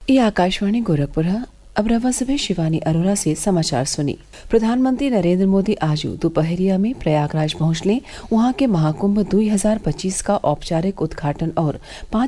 ये आकाशवाणी गोरखपुर है अब रवा सुबह शिवानी अरोरा से समाचार सुनी प्रधानमंत्री नरेंद्र मोदी आज दोपहरिया में प्रयागराज पहुंचले वहां के महाकुंभ 2025 का औपचारिक उद्घाटन और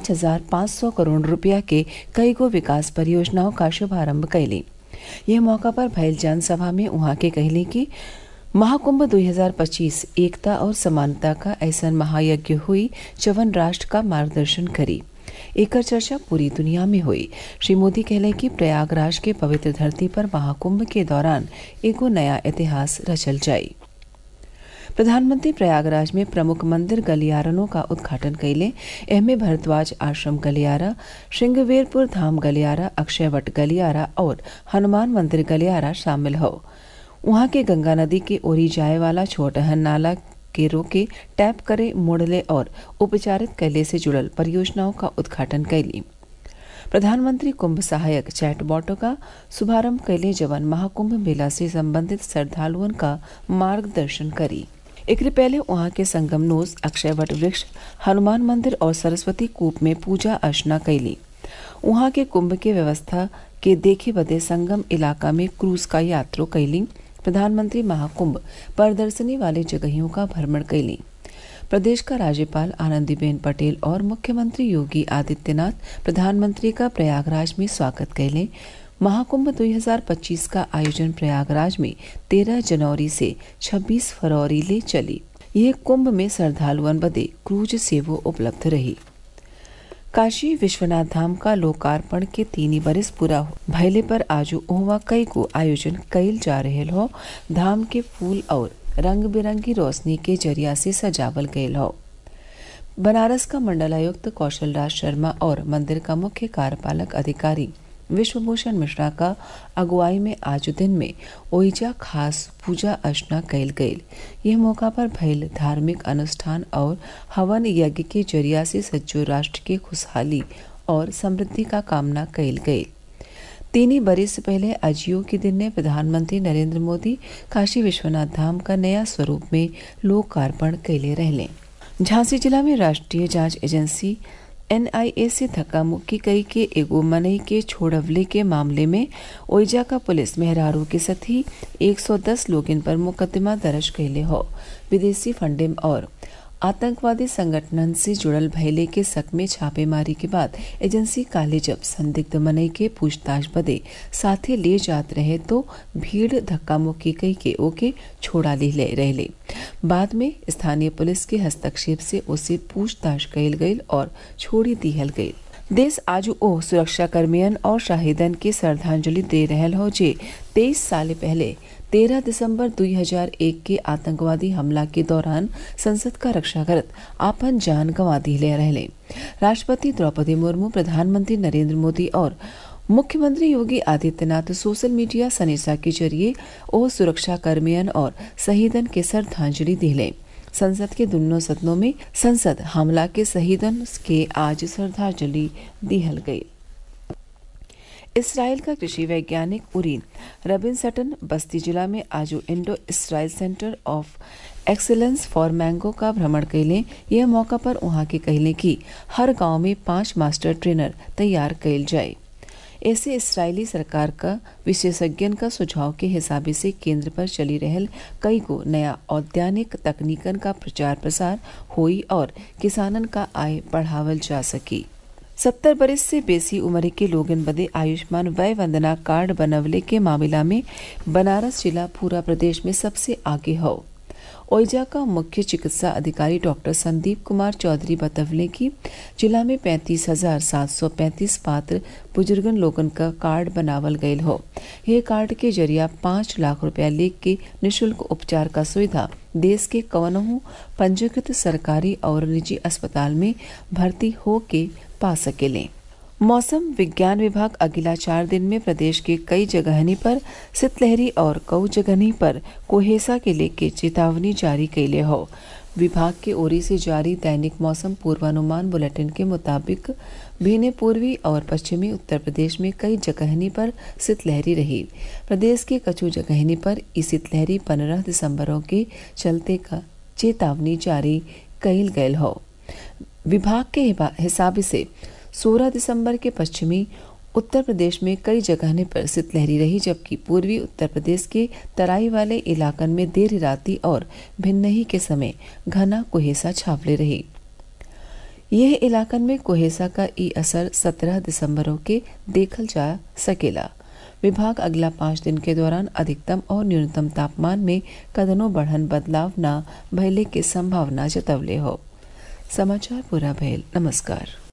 5,500 करोड़ रुपया के कई गो विकास परियोजनाओं का शुभारंभ कैली यह मौका पर भयल जनसभा में वहां के कहली कि महाकुंभ 2025 एकता और समानता का ऐसा महायज्ञ हुई जवन राष्ट्र का मार्गदर्शन करी एकर चर्चा पूरी दुनिया में हुई श्री मोदी कहले कि प्रयागराज के पवित्र धरती पर महाकुंभ के दौरान एगो नया इतिहास रचल जाई प्रधानमंत्री प्रयागराज में प्रमुख मंदिर गलियारनों का उद्घाटन कैले एहमे भरद्वाज आश्रम गलियारा श्रृंगवेरपुर धाम गलियारा अक्षयवट गलियारा और हनुमान मंदिर गलियारा शामिल हो वहां के गंगा नदी के ओरी जाए वाला छोटहन नाला के रोके टैप करे मोड़ले और उपचारित कैले से जुड़ल परियोजनाओं का उद्घाटन कैली प्रधानमंत्री कुंभ सहायक चैटबॉटों का शुभारंभ कैले जवन महाकुंभ मेला से संबंधित श्रद्धालुओं का मार्गदर्शन करी एक पहले वहां के संगमनोज अक्षयवट वृक्ष हनुमान मंदिर और सरस्वती कूप में पूजा अर्चना कैली वहां के कुंभ के व्यवस्था के देखे बदे संगम इलाका में क्रूज का यात्रो कैली प्रधानमंत्री महाकुंभ प्रदर्शनी वाले जगहों का भ्रमण कैली प्रदेश का राज्यपाल आनंदीबेन पटेल और मुख्यमंत्री योगी आदित्यनाथ प्रधानमंत्री का प्रयागराज में स्वागत कैले महाकुंभ 2025 का आयोजन प्रयागराज में 13 जनवरी से 26 फरवरी ले चली यह कुंभ में श्रद्धालुअन बदे क्रूज सेवा उपलब्ध रही काशी विश्वनाथ धाम का लोकार्पण के तीन बरिस पूरा भैले पर आज ओहवा कई को आयोजन कैल जा रहे हो धाम के फूल और रंग बिरंगी रोशनी के जरिया से सजावल गयल हो बनारस का मंडलायुक्त कौशल राज शर्मा और मंदिर का मुख्य कार्यपालक अधिकारी विश्वभूषण मिश्रा का अगुवाई में आज दिन में ओइजा खास पूजा अर्चना कैल गईल यह मौका पर भइल धार्मिक अनुष्ठान और हवन यज्ञ के जरिया से सज्जो राष्ट्र की खुशहाली और समृद्धि का कामना कैल गईल तीन बरिस पहले अजियो के दिन ने प्रधानमंत्री नरेंद्र मोदी काशी विश्वनाथ धाम का नया स्वरूप में लोकार्पण कैले रहले झांसी जिला में राष्ट्रीय जांच एजेंसी एनआईए से धक्का मुक्की कई के एगो मनई के छोड़वले के मामले में ओइजा का पुलिस मेहरारू के सथी 110 लोगन पर मुकदमा दर्ज कैले हो विदेशी फंडिंग और आतंकवादी संगठन से जुड़ल भैले के शक में छापेमारी के बाद एजेंसी काले जब संदिग्ध मनई के पूछताछ बदे साथे ले जात रहे तो भीड़ धक्का मुक्की कई के ओके छोड़ा ले ले रहले बाद में स्थानीय पुलिस के हस्तक्षेप से उसे पूछताछ कैल गई और छोड़ी दिहल गई देश आज ओ सुरक्षा कर्मियन और शाहिदन के श्रद्धांजलि दे रहल हो जे तेईस साल पहले 13 दिसंबर 2001 के आतंकवादी हमला के दौरान संसद का रक्षा करत आपन जान गंवा दिले रहले राष्ट्रपति द्रौपदी मुर्मू प्रधानमंत्री नरेंद्र मोदी और मुख्यमंत्री योगी आदित्यनाथ सोशल मीडिया सनेसा के जरिए ओ सुरक्षा कर्मियन और शहीदन के श्रद्धांजलि दिले संसद के दोनों सदनों में संसद हमला के शहीदन के आज श्रद्धांजलि दिहल गई इसराइल का कृषि वैज्ञानिक उरीन रबिन सटन बस्ती जिला में आज Indo Israel centre of excellence for mango का भ्रमण कैले यह मौका पर वहां के कहले कि हर गांव में पांच मास्टर ट्रेनर तैयार कैल जाए ऐसे इसराइली सरकार का विशेषज्ञन का सुझाव के हिसाबे से केंद्र पर चली रहल कई को नया औद्यानिक तकनीकन का प्रचार प्रसार हुई और किसानन का आय बढ़ावल जा सकी सत्तर बरस से बेसी उम्र के लोगन बदे आयुष्मान वय वंदना कार्ड बनवले के मामला में बनारस जिला पूरा प्रदेश में सबसे आगे हो ओइजा का मुख्य चिकित्सा अधिकारी डॉक्टर संदीप कुमार चौधरी बतवले की जिला में पैंतीस हजार सात सौ पैंतीस पात्र बुजुर्गन लोगन का कार्ड बनावल गयल हो यह कार्ड के जरिया पाँच लाख रुपया लेख के निशुल्क उपचार का सुविधा देश के कवनहू पंजीकृत सरकारी और निजी अस्पताल में भर्ती हो के पा सकेले मौसम विज्ञान विभाग अगला चार दिन में प्रदेश के कई जगहनी पर शीतलहरी और कई जगहनी पर कोहेसा के लेके चेतावनी जारी कैले हो विभाग के ओरी से जारी दैनिक मौसम पूर्वानुमान बुलेटिन के मुताबिक भीने पूर्वी और पश्चिमी उत्तर प्रदेश में कई जगहनी पर शीतलहरी रही प्रदेश के कछु जगहनी पर इस शीतलहरी पंद्रह दिसंबरों के चलते का चेतावनी जारी कैल गयल हो विभाग के हिसाब से 16 दिसंबर के पश्चिमी उत्तर प्रदेश में कई जगह पर शीतलहरी रही जबकि पूर्वी उत्तर प्रदेश के तराई वाले इलाकन में देर राति और भिन्नही के समय घना कुहेसा छावले रही यह इलाकन में कुहेसा का ई असर 17 दिसंबरों के देखल जा सकेला विभाग अगला पाँच दिन के दौरान अधिकतम और न्यूनतम तापमान में कदनों बढ़न बदलाव न भइले के संभावना जतवले हो समाचार पूरा भयल नमस्कार